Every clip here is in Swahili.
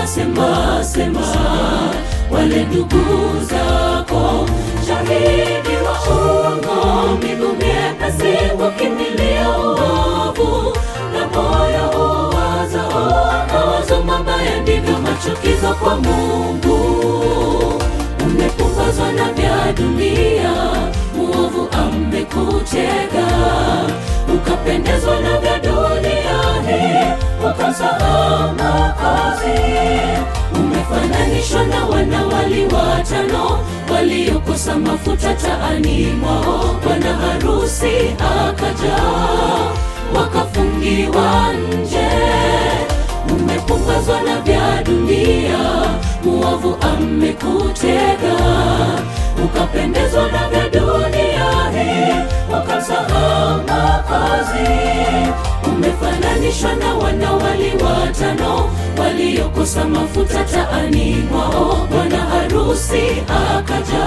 wakasema sema sema wale ndugu zako shahidi wa uongo miguu myepesi kukimbilia uovu na moyo uwaza mawazo mabaya ndivyo machukizo kwa mungu umepumbazwa na vya dunia muovu amekutega ukapendezwa na vya dunia hii ukamsahau makazi umefananishwa na wanawali watano waliokosa mafuta taani mwao bwana harusi akaja wakafungiwa nje umepumbazwa na vya dunia muovu amekutega ukapendezwa na vya dunia hii ukamsahau makazi umefananishwa na wanawali watano waliokosa mafuta taani mwao bwana harusi akaja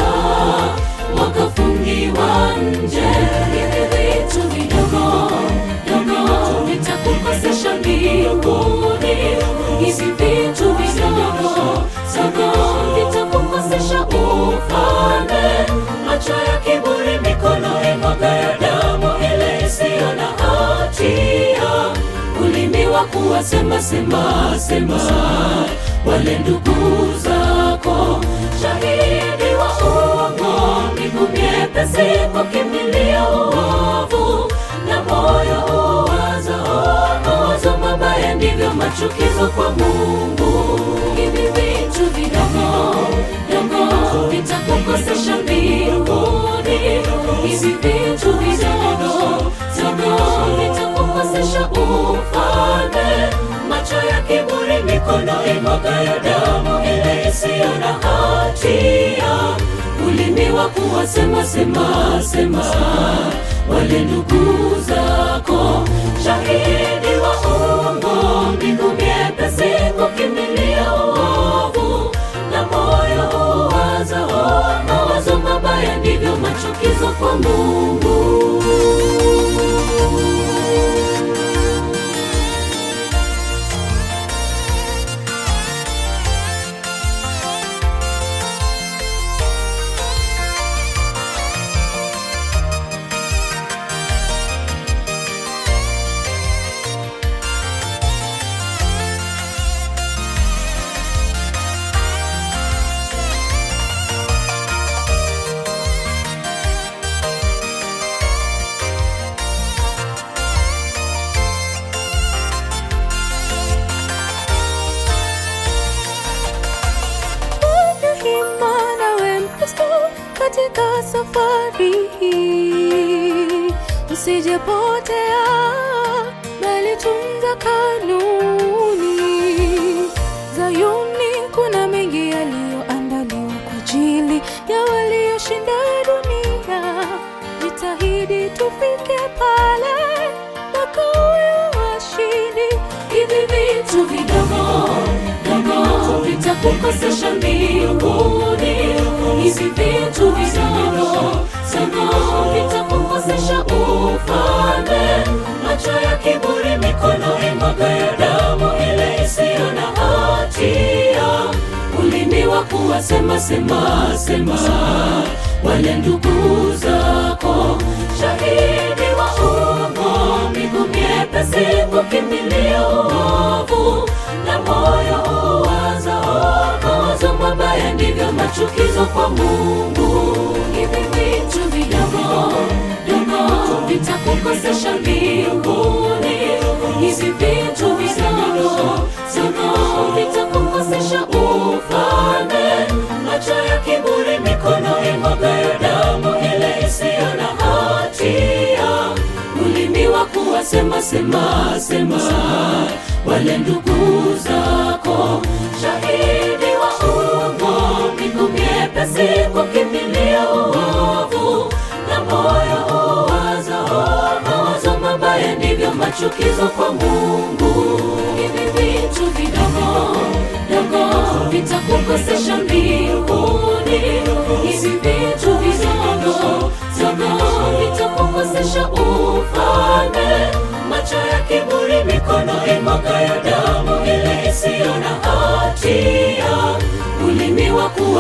wakafungiwa nje hivi vitu vidogo dogo vitakukosesha mbinguni hivi vitu vidogo dogo vitakukosesha ufalme macho ya kiburi mikono imwaga ya damu ile isiyo na hatia ulimi wa kuwasema sema sema wale ndugu zako shahidi wa uongo miguu myepesi kukimbilia uovu na moyo uwaza mawazo mabaya ndivyo machukizo kwa mungu hivi vitu vidogo dogo vitakukosesha mbinguni hivi vitu vidogo dogo vitakukosesha ufalme macho ya kiburi mikono imwaga ya damu ile isiyo na hatia ulimi wa kuwasema sema sema wale ndugu zako shahidi wa uongo mbingu myepesi kukimbilia uovu na moyo uwaza mawazo mabaya ndivyo machukizo kwa mungu Fanya hima nawe Mkristo katika safari hii, usijepotea bali tunza kanuni. Zayuni kuna mengi yaliyoandaliwa kwa ajili ya walioshinda dunia. Jitahidi tufike pale wakawe washindi. hivi vitu vidogo dogo vitakukosesha mbinguni hivi vitu vidogo dogo vitakukosesha ufalme macho ya kiburi mikono imwaga ya damu ile isiyo na hatia ulimi wa kuwasema sema sema wale ndugu zako shahidi wa uongo miguu myepesi kukimbilia uovu na moyo uwaza mawazo mabaya ndivyo machukizo kwa mungu hivi vitu vidogo dogo vitakukosesha mbinguni hivi vitu vidogo dogo vitakukosesha ufalme macho ya kiburi mikono imwaga ya damu ile isiyo na hatia ulimi wa kuwasema sema sema wale ndugu zako shahidi wa uongo miguu myepesi kukimbilia uovu na moyo uwaza mawazo mabaya ndivyo machukizo kwa mungu hivi vitu vidogo dogo vitakukosesha mbinguni hivi vitu vidogo dogo vitakukosesha ufalme macho ya kiburi mikono imwaga ya damu ile isiyo na hati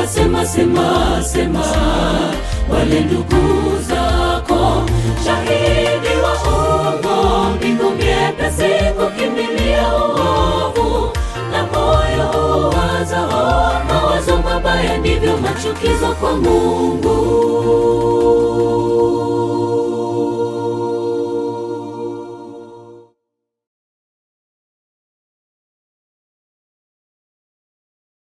wasema sema sema wale ndugu zako shahidi wa uongo mbingu myepesi kukimbilia uovu na moyo uwazao mawazo mabaya ndivyo machukizo kwa mungu